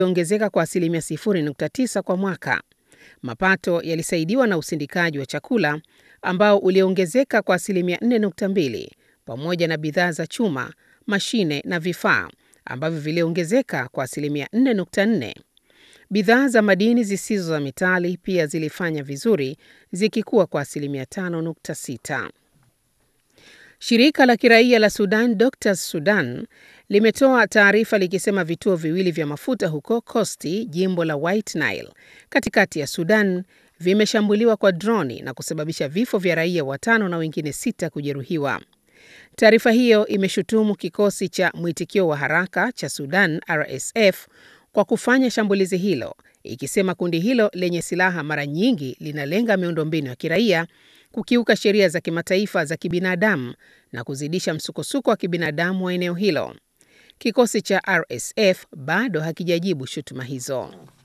ongezeka kwa asilimia 0.9 kwa mwaka. Mapato yalisaidiwa na usindikaji wa chakula ambao uliongezeka kwa asilimia 4.2 pamoja na bidhaa za chuma, mashine na vifaa ambavyo viliongezeka kwa asilimia 4.4. Bidhaa za madini zisizo za metali pia zilifanya vizuri zikikuwa kwa asilimia 5.6. Shirika la kiraia la Sudan Doctors Sudan limetoa taarifa likisema vituo viwili vya mafuta huko Kosti, jimbo la White Nile, katikati ya Sudan vimeshambuliwa kwa droni na kusababisha vifo vya raia watano na wengine sita kujeruhiwa. Taarifa hiyo imeshutumu kikosi cha mwitikio wa haraka cha Sudan RSF kwa kufanya shambulizi hilo, ikisema kundi hilo lenye silaha mara nyingi linalenga miundombinu ya kiraia, kukiuka sheria za kimataifa za kibinadamu na kuzidisha msukosuko wa kibinadamu wa eneo hilo. Kikosi cha RSF bado hakijajibu shutuma hizo.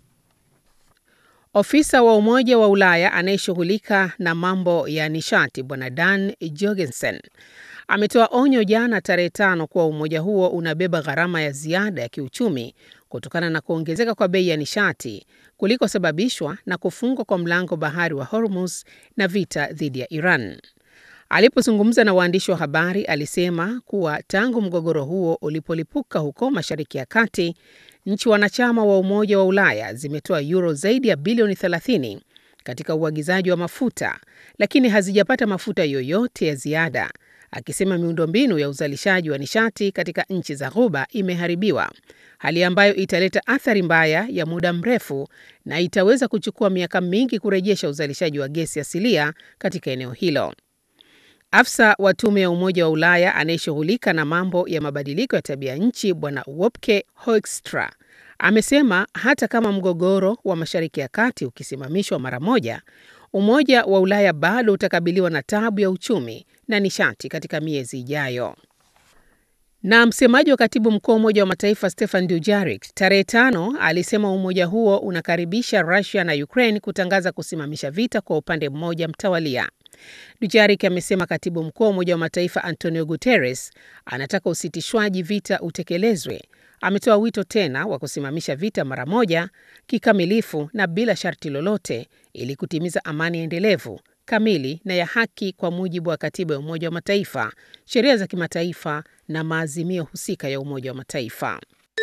Ofisa wa Umoja wa Ulaya anayeshughulika na mambo ya nishati Bwana Dan Jorgensen ametoa onyo jana tarehe tano kuwa umoja huo unabeba gharama ya ziada ya kiuchumi kutokana na kuongezeka kwa bei ya nishati kulikosababishwa na kufungwa kwa mlango bahari wa Hormuz na vita dhidi ya Iran. Alipozungumza na waandishi wa habari, alisema kuwa tangu mgogoro huo ulipolipuka huko Mashariki ya Kati, nchi wanachama wa Umoja wa Ulaya zimetoa euro zaidi ya bilioni 30 katika uagizaji wa mafuta, lakini hazijapata mafuta yoyote ya ziada, akisema miundombinu ya uzalishaji wa nishati katika nchi za Ghuba imeharibiwa, hali ambayo italeta athari mbaya ya muda mrefu na itaweza kuchukua miaka mingi kurejesha uzalishaji wa gesi asilia katika eneo hilo. Afisa wa tume ya Umoja wa Ulaya anayeshughulika na mambo ya mabadiliko ya tabia nchi Bwana Wopke Hoekstra amesema hata kama mgogoro wa Mashariki ya Kati ukisimamishwa mara moja, Umoja wa Ulaya bado utakabiliwa na tabu ya uchumi na nishati katika miezi ijayo. Na msemaji wa katibu mkuu wa Umoja wa Mataifa Stefan Dujarric tarehe tano alisema umoja huo unakaribisha Russia na Ukraine kutangaza kusimamisha vita kwa upande mmoja mtawalia. Dujarric amesema katibu mkuu wa Umoja wa Mataifa Antonio Guterres anataka usitishwaji vita utekelezwe. Ametoa wito tena wa kusimamisha vita mara moja, kikamilifu na bila sharti lolote, ili kutimiza amani endelevu, kamili na ya haki kwa mujibu wa katiba ya Umoja wa Mataifa, sheria za kimataifa na maazimio husika ya Umoja wa Mataifa.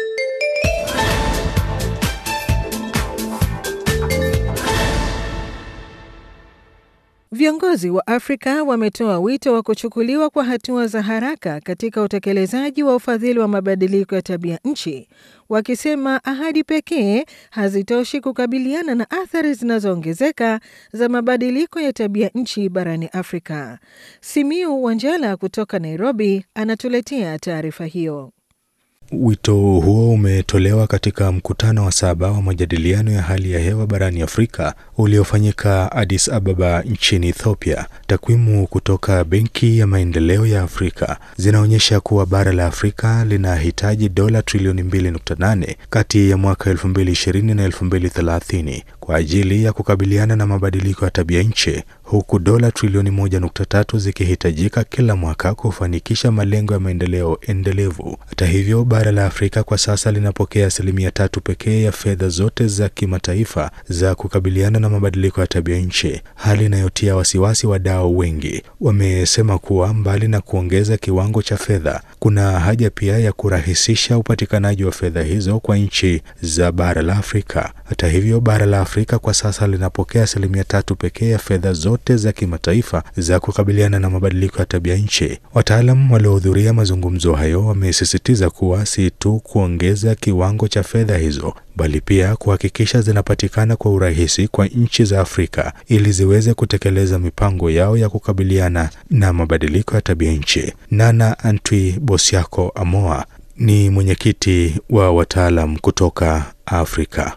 Viongozi wa Afrika wametoa wito wa kuchukuliwa kwa hatua za haraka katika utekelezaji wa ufadhili wa mabadiliko ya tabia nchi, wakisema ahadi pekee hazitoshi kukabiliana na athari zinazoongezeka za mabadiliko ya tabia nchi barani Afrika. Simiu Wanjala kutoka Nairobi anatuletea taarifa hiyo. Wito huo umetolewa katika mkutano wa saba wa majadiliano ya hali ya hewa barani Afrika uliofanyika Addis Ababa nchini Ethiopia. Takwimu kutoka Benki ya Maendeleo ya Afrika zinaonyesha kuwa bara la Afrika linahitaji dola trilioni 2.8 kati ya mwaka 2020 na 2030 kwa ajili ya kukabiliana na mabadiliko ya tabia nchi, huku dola trilioni 1.3 zikihitajika kila mwaka kufanikisha malengo ya maendeleo endelevu. Hata hivyo, bara la Afrika kwa sasa linapokea asilimia tatu pekee ya fedha zote za kimataifa za kukabiliana na mabadiliko ya tabia nchi, hali inayotia wasiwasi wadau wengi. Wamesema kuwa mbali na kuongeza kiwango cha fedha, kuna haja pia ya kurahisisha upatikanaji wa fedha hizo kwa nchi za bara la Afrika. Hata hivyo, bara la Afrika kwa sasa linapokea asilimia tatu pekee ya fedha zote za kimataifa za kukabiliana na mabadiliko ya tabia nchi. Wataalam waliohudhuria mazungumzo hayo wamesisitiza kuwa si tu kuongeza kiwango cha fedha hizo bali pia kuhakikisha zinapatikana kwa urahisi kwa nchi za Afrika ili ziweze kutekeleza mipango yao ya kukabiliana na mabadiliko ya tabia nchi. Nana Antwi Bosiako Amoa ni mwenyekiti wa wataalam kutoka Afrika.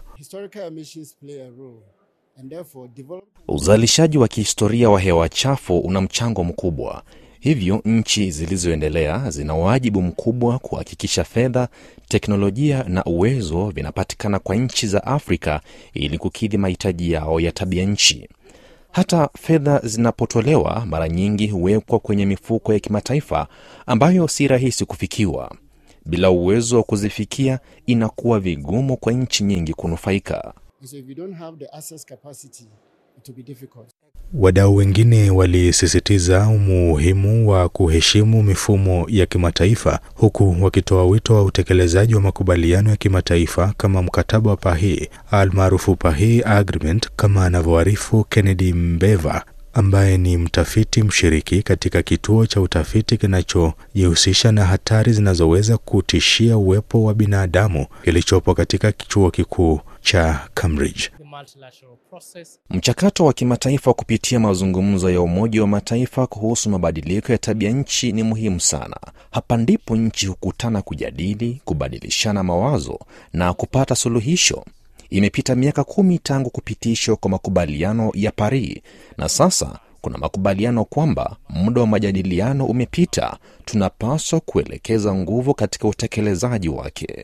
Uzalishaji wa kihistoria wa hewa chafu una mchango mkubwa. Hivyo nchi zilizoendelea zina wajibu mkubwa kuhakikisha fedha, teknolojia na uwezo vinapatikana kwa nchi za Afrika ili kukidhi mahitaji yao ya tabia nchi. Hata fedha zinapotolewa, mara nyingi huwekwa kwenye mifuko ya kimataifa ambayo si rahisi kufikiwa. Bila uwezo wa kuzifikia, inakuwa vigumu kwa nchi nyingi kunufaika. So if you don't have the access capacity, it will be difficult. Wadau wengine walisisitiza umuhimu wa kuheshimu mifumo ya kimataifa huku wakitoa wito wa utekelezaji wa makubaliano ya kimataifa kama mkataba wa Paris almaarufu Paris Agreement, kama anavyoarifu Kennedy Mbeva ambaye ni mtafiti mshiriki katika kituo cha utafiti kinachojihusisha na hatari zinazoweza kutishia uwepo wa binadamu kilichopo katika chuo kikuu cha Cambridge. Mchakato wa kimataifa kupitia mazungumzo ya Umoja wa Mataifa kuhusu mabadiliko ya tabia nchi ni muhimu sana. Hapa ndipo nchi hukutana kujadili, kubadilishana mawazo na kupata suluhisho. Imepita miaka kumi tangu kupitishwa kwa makubaliano ya Paris na sasa kuna makubaliano kwamba muda wa majadiliano umepita. Tunapaswa kuelekeza nguvu katika utekelezaji wake.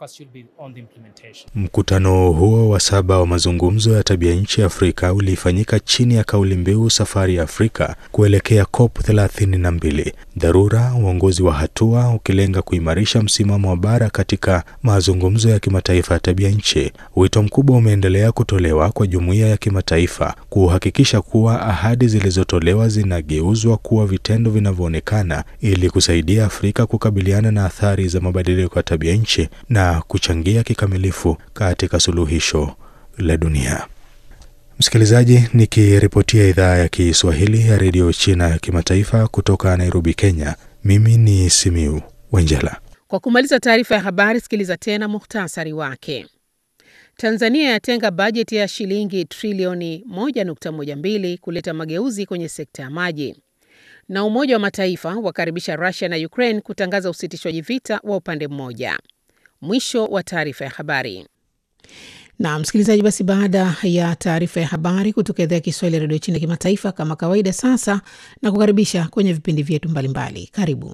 Mkutano huo wa saba wa mazungumzo ya tabia nchi Afrika ulifanyika chini ya kauli mbiu safari ya Afrika kuelekea COP 32, dharura, uongozi wa hatua, ukilenga kuimarisha msimamo wa bara katika mazungumzo ya kimataifa ya tabia nchi. Wito mkubwa umeendelea kutolewa kwa jumuiya ya kimataifa kuhakikisha kuwa ahadi zilizotolewa zinageuzwa kuwa vitendo vinavyoonekana ili kusaidia Afrika kukabiliana na athari za mabadiliko ya tabia nchi na kuchangia kikamilifu katika suluhisho la dunia. Msikilizaji, nikiripotia idhaa ya Kiswahili ya redio China ya kimataifa kutoka Nairobi, Kenya, mimi ni Simiu Wenjela. Kwa kumaliza taarifa ya habari, sikiliza tena muhtasari wake. Tanzania yatenga bajeti ya shilingi trilioni 1.12 kuleta mageuzi kwenye sekta ya maji. Na Umoja wa Mataifa wakaribisha Russia na Ukraine kutangaza usitishwaji vita wa upande mmoja. Mwisho wa taarifa ya habari. Na msikilizaji, basi baada ya taarifa ya habari kutoka idhaa ya Kiswahili ya redio China kimataifa, kama kawaida, sasa na kukaribisha kwenye vipindi vyetu mbalimbali. Karibu.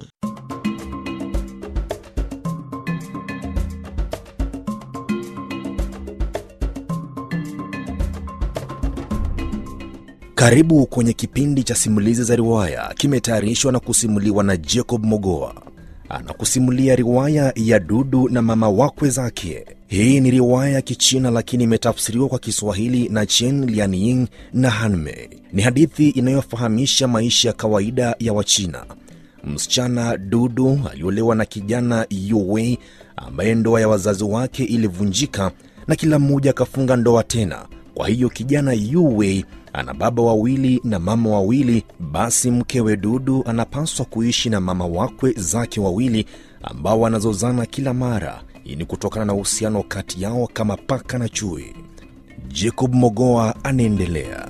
Karibu kwenye kipindi cha simulizi za riwaya, kimetayarishwa na kusimuliwa na Jacob Mogoa. Anakusimulia riwaya ya Dudu na mama wakwe zake. Hii ni riwaya ya Kichina lakini imetafsiriwa kwa Kiswahili na Chen Lianying na Hanmei. Ni hadithi inayofahamisha maisha ya kawaida ya Wachina. Msichana Dudu aliolewa na kijana Yuwei ambaye ndoa ya wazazi wake ilivunjika na kila mmoja akafunga ndoa tena. Kwa hiyo kijana Yuwei ana baba wawili na mama wawili. Basi mkewe Dudu anapaswa kuishi na mama wakwe zake wawili ambao wanazozana kila mara. Hii ni kutokana na uhusiano kati yao kama paka na chui. Jacob Mogoa anaendelea.